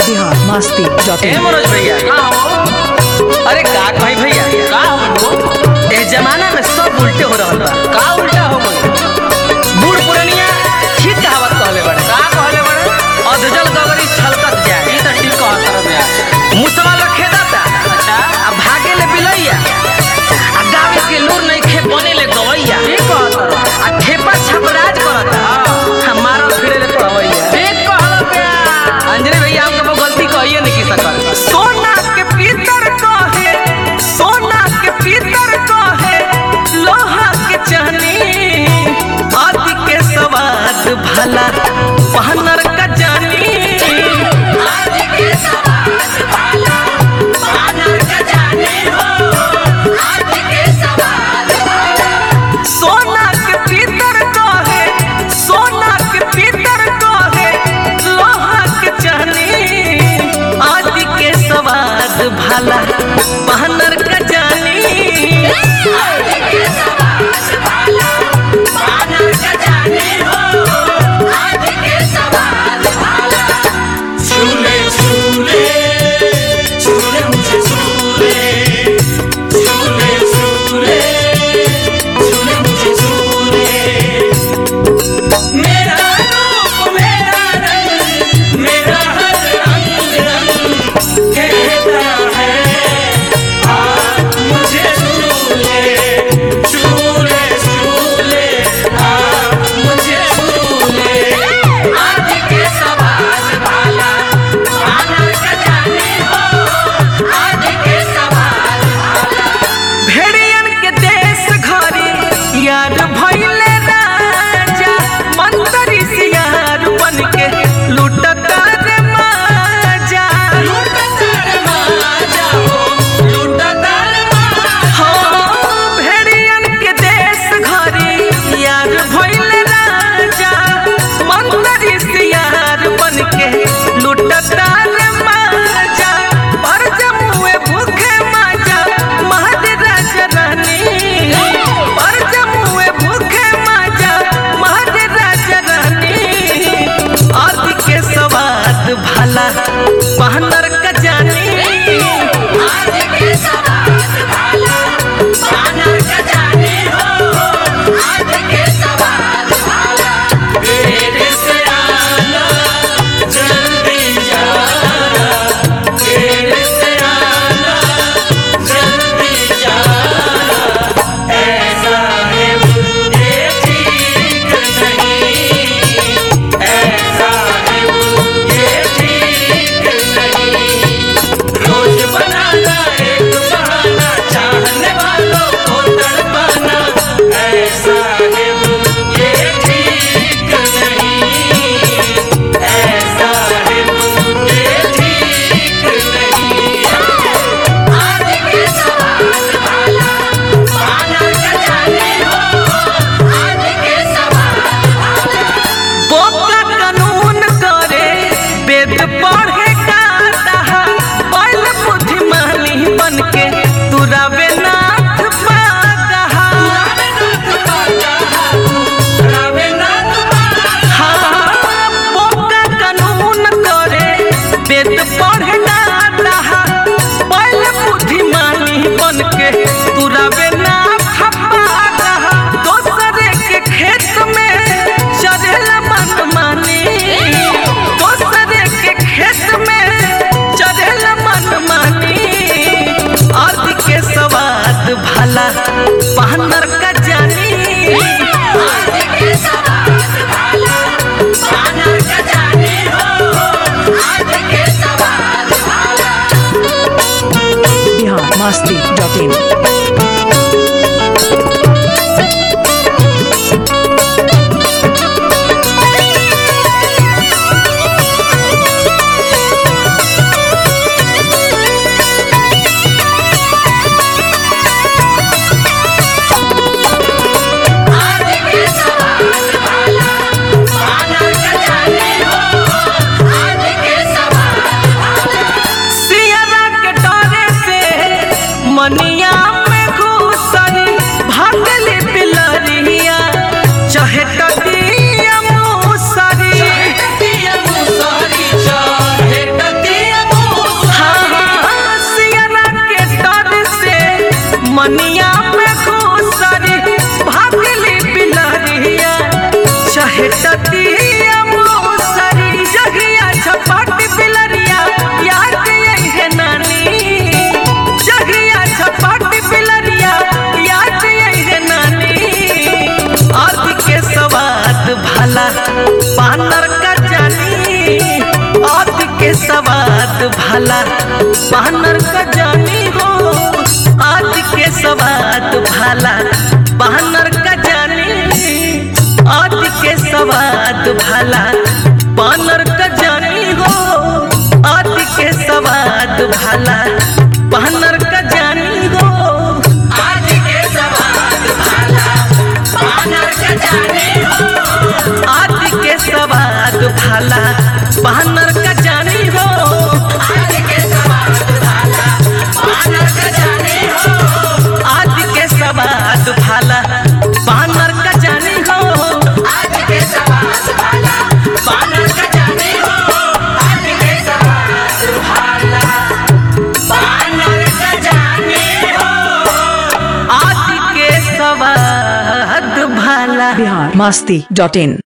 Bihar Masti dot ए in Manoj भैया अरे का कहीं भैया का हो ए जमाना में सब उल्टे हो रहल बा का उल्टा हो गई बूढ़ पुरनिया ठीक कहावत कहले बड़े का कहले बड़े अधजल गगरी छलकत जाए ई त ठीक कहत रहे बे मुसवा लखे दाता अच्छा आ भागे ले बिलैया आ गावे के लूर नहीं खे बने ले गवैया ठीक कहत रहे आ ठेपा छपराज करता हमारा फिरे ले पवैया ठीक कहल बे अंजनी भैया हमको वो गलती कहिए नहीं की सकल सोना के पीतर कहे सोना के पीतर कहे लोहा के चाहनी आदि के सवाद भला पहनर का जानी सोना के पीतर कहे सोना के पीतर कहे लोहा के चाहनी आदि के सवाद भला पहनर का जानी झूले झूले झूले मुझे झूले झूले झूले झूले मुझे झूले मेरा रूप मेरा रंग मेरा हर अंग रंग कहता है आप मुझे झूले झूले झूले आप मुझे झूले आज के सवाल भाला आनर का जाने हो आज के सवाल भेड़ियन के देश घरी यार भइले राजा मंत्री सियार बन के लुटता रे माजा लूटतार माजा हो लूटतार माजा हो भेड़ियन के देश घरी यार भइले राजा मंत्री सियार बन के लुटता रे माजा पर जमुए भूखे माजा महाराज रानी पर जमुए भूखे माजा महाराज रानी आदि के सवाद भला पहनर का जानी आज के सवाल भाला आनर का जाने हो आज के सवाल भाला तेरे से आना जल्दी जाना तेरे से आना जल्दी जाना ऐसा है मुझे ठीक नहीं ऐसा है मुझे ठीक नहीं रोज बनाना एक बहाना चाहने वालों को तड़पाना ऐसा है मुझे ठीक नहीं ऐसा है मुझे ठीक नहीं आज के सवाल भाला आना का जाने हो आज के सवाल भाला बोका कानून करे वेद पढ़े गाता बैल बुद्धिमानी बन के तुरावे नाथ पाता हाँ, बोका कानून करे वेद पढ़े गाता बैल बुद्धिमानी बन के तुरावे नाथ पाता दोसरे के खेत में चरेला मनमानी दोसरे के खेत में चरेला मनमानी आदि के सवाद भला पहनर का जानी आज के सवाल भाला आनर का जाने हो आज के सवाल भाला बिहार मस्ती डॉट इन आज के सवाल भाला आनर का जाने हो आज के सवाल भाला सियरा के डरे से मनिया में सवाद भाला बानर का जानी हो आदि के सवाद भाला बानर का जानी आदि के सवाद भाला बानर का जानी हो आदि के सवाद भाला बानर का जानी हो आज के सवाद भाला बानर का जाने हो आदि के सवाद भाला बानर का जानी हो आज के सवाद भाला बानर का जाने हो आदि के सवाद भाला बानर का जानी हो आज के सवाद भाला बानर का जाने हो आज के सवाद भाला बानर का जाने हो आदि के सवाद भाला बिहार मस्ती डॉट इन